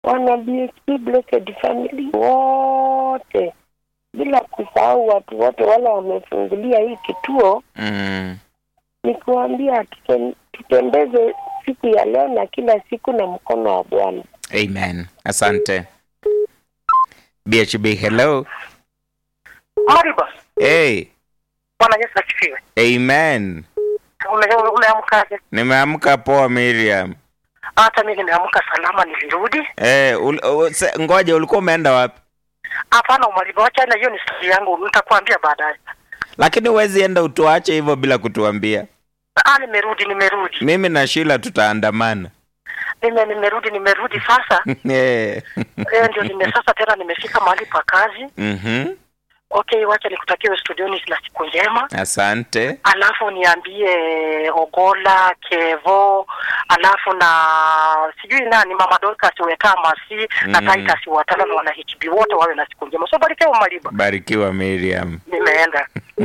wana BHP Blessed Family wote, bila kusahau watu wote wale wamefungulia hii kituo, Mm. ni kuambia tutem- tutembeze siku ya leo na kila siku na mkono wa Bwana. Amen. Asante. BHB, hello. Mariba, Hey. Bwana Yesu asifiwe. Ume- Amen. Umeamkaje? Nimeamka poa Miriam. Hata mimi nimeamka salama, nilirudi. Eh, ul, u, se, ngoja ulikuwa umeenda wapi? Hapana, Mariba, wacha na hiyo ni stori yangu, nitakwambia baadaye. Lakini huwezi enda utuache hivyo bila kutuambia. Ah, nimerudi, nimerudi, Mimi na Sheila tutaandamana. nime nimerudi, nimerudi sasa. Eh. Eh, ndio nime sasa tena nimefika mahali pa kazi. Mhm. Okay, wacha nikutakiwe studioni na siku njema. Asante. alafu niambie Ogola Kevo, alafu na sijui nani mama Dorcas Wetamasi na Mm. Titus Watala na wana HB wote wawe na siku njema. So barikiwa Maliba, Barikiwa Miriam. nimeenda.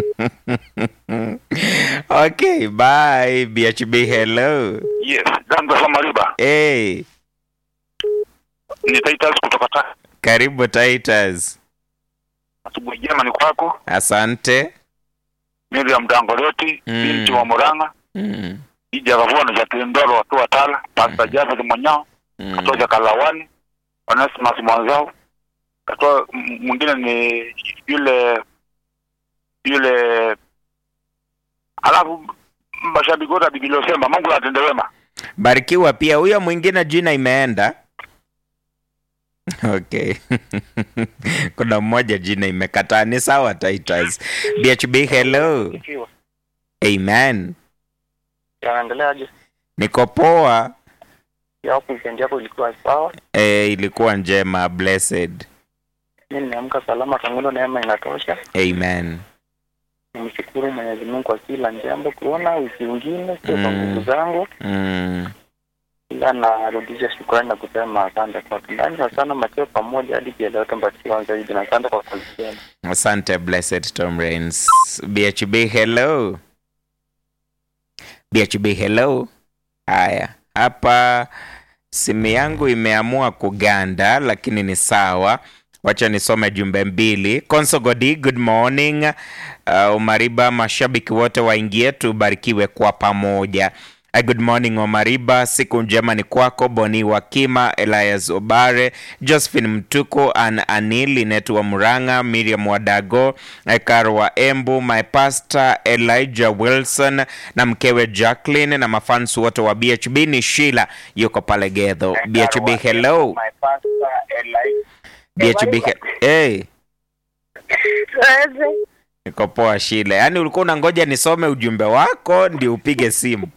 okay, bye. BHB, hello. Yes, Ganga za Mariba. Hey, Ni Titus kutoka ta. karibu Titus. Asubuhi jema ni kwako. Asante. Miriam Dangoleti, Mm. binti wa Murang'a, Mm. Ija Gavua na Jacqueline Ndolo watu wa Tala, Pastor Jafet Monyao, Mm. Katoja Kalawani, Onesimus Mwanzao. Katoa m- mwingine ni yule yule alafu mashabiki wote wa Biblia Semba, Mungu atende wema. Barikiwa pia. Huyo mwingine jina imeenda. Okay. Kuna mmoja jina imekataa. Ni sawa Titus. BHB, hello. Amen. Yanaendeleaje? Niko poa. Ya hapo weekend yako ilikuwa sawa? E, ilikuwa njema. Blessed. Mimi nimeamka salama, tangulo neema inatosha. Amen. Nimshukuru Mwenyezi Mungu kwa kila jambo, kuona wiki ingine sio kwa Mm. nguvu zangu, Mm. ila narudisha shukrani na kusema asante kwa ndani na sana Mateo pamoja hadi pia leo tambatiwa zaidi na asante kwa kazi yenu. Asante Blessed Tom Rains. BHB hello. BHB hello. Haya, hapa simu yangu imeamua kuganda, lakini ni sawa. Wacha nisome jumbe mbili. Konso Godi, good morning. Uh, Umariba, mashabiki wote waingie, tubarikiwe kwa pamoja. Uh, good morning Omariba, siku njema ni kwako. Boni Wakima, Elias Obare, Josephine Mtuko, An Anil, Linet wa Muranga, Miriam Wadago, eh, Karo wa Embu, my pastor Elijah Wilson na mkewe Jacqueline na mafans wote wa BHB. Ni Sheila yuko pale Gedho. BHB hello. My pastor Eli BHB he- hey. Niko poa Sheila. Yaani ulikuwa unangoja nisome ujumbe wako ndio upige simu.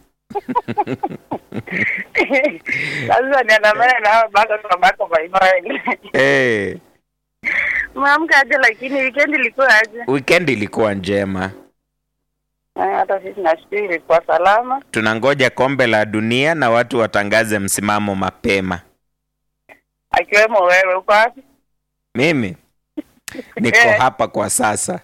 Sasa niandamane nao bado tunabaki kwa imani. Hey. Umeamka aje? Lakini weekend ilikuwa aje? Weekend ilikuwa njema. Eh, Hata sisi nashukuru ilikuwa salama. Tunangoja kombe la dunia na watu watangaze msimamo mapema. Akiwemo wewe, uko wapi? Mimi niko Eh. hapa kwa sasa.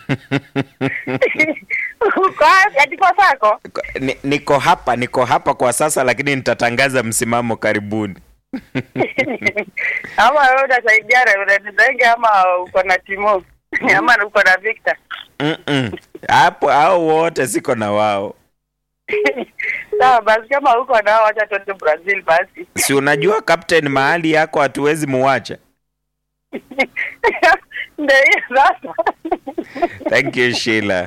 Uko wapi? Ati kwa sako? Ni- niko hapa niko hapa kwa sasa lakini nitatangaza msimamo karibuni ama wewe utasaidia Reverend Denge ama uko na Timo ama uko na Victor? Mm-mm. hapo hao wote siko na wao Sawa basi, kama uko nao, wacha tuende Brazil basi. si unajua captain mahali yako hatuwezi muwacha Ndio hiyo sasa. thank you Sheila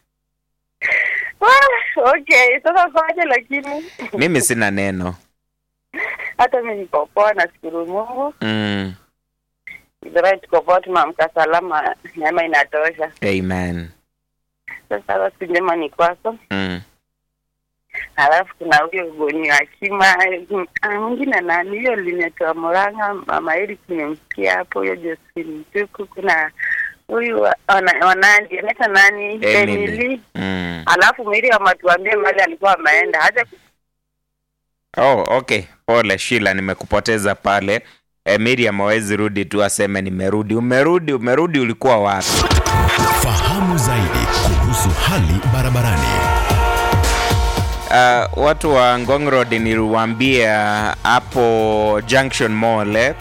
Ah, okay, sasa fanye, lakini mimi sina neno hata mimi niko poa, nashukuru Mungu. mm. Idara tuko poa, tumeamka salama, neema inatosha. amen Sasa siku njema ni kwako. mm. Alafu kuna huyo Boni Akima, ah, mwingine nani hiyo linetoa Murang'a, mama Eric nimemsikia hapo, huyo Josephine Mtuku, kuna huyu wa- wana- wanandi anaitwa nani Emily. Emily. Mm. Alafu Miriam atuambie mahali alikuwa ameenda, haja oh okay pole Sheila nimekupoteza pale e, Miriam hawezi rudi tu aseme nimerudi umerudi umerudi ulikuwa wapi Fahamu zaidi kuhusu hali barabarani. uh, watu wa Ngong Road niliwaambia hapo Junction Mall eh,